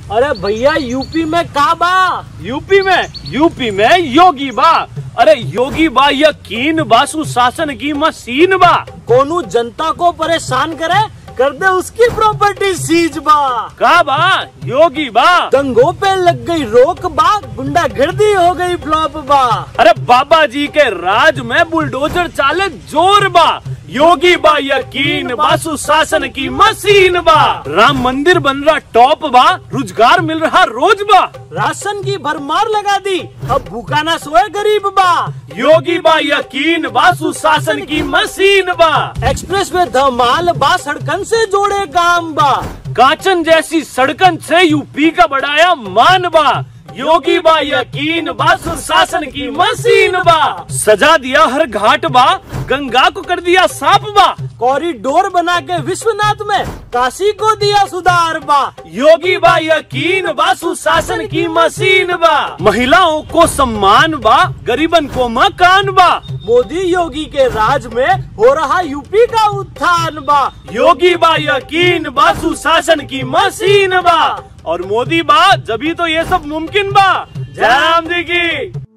अरे भैया यूपी में का बा यूपी में यूपी में योगी बा अरे योगी बा यकीन बा सुशासन की मशीन बा कोनू जनता को परेशान करे कर दे उसकी प्रॉपर्टी सीज बा का बा योगी बा दंगों पे लग गई रोक बा गुंडागर्दी हो गई फ्लॉप बा अरे बाबा जी के राज में बुलडोजर चाले जोर बा योगी बा यकीन बा सुशासन की मशीन बा राम मंदिर बन रहा टॉप बा रोजगार मिल रहा रोज बा राशन की भरमार लगा दी अब भूखा ना सोए गरीब बा योगी बा यकीन बा सुशासन की मशीन बा एक्सप्रेस में धमाल बा सड़कन से जोड़े काम बा कांचन जैसी सड़कन से यूपी का बढ़ाया मान बा योगी बा यकीन बा सुशासन की मशीन बा सजा दिया हर घाट बा गंगा को कर दिया साफ बा कॉरिडोर बना के विश्वनाथ में काशी को दिया सुधार बा योगी बा यकीन बा सुशासन की मशीन बा महिलाओं को सम्मान बा गरीबन को मकान बा मोदी योगी के राज में हो रहा यूपी का उत्थान बा योगी बा यकीन बा सुशासन की मशीन बा और मोदी बा जभी तो ये सब मुमकिन बा जय राम जी की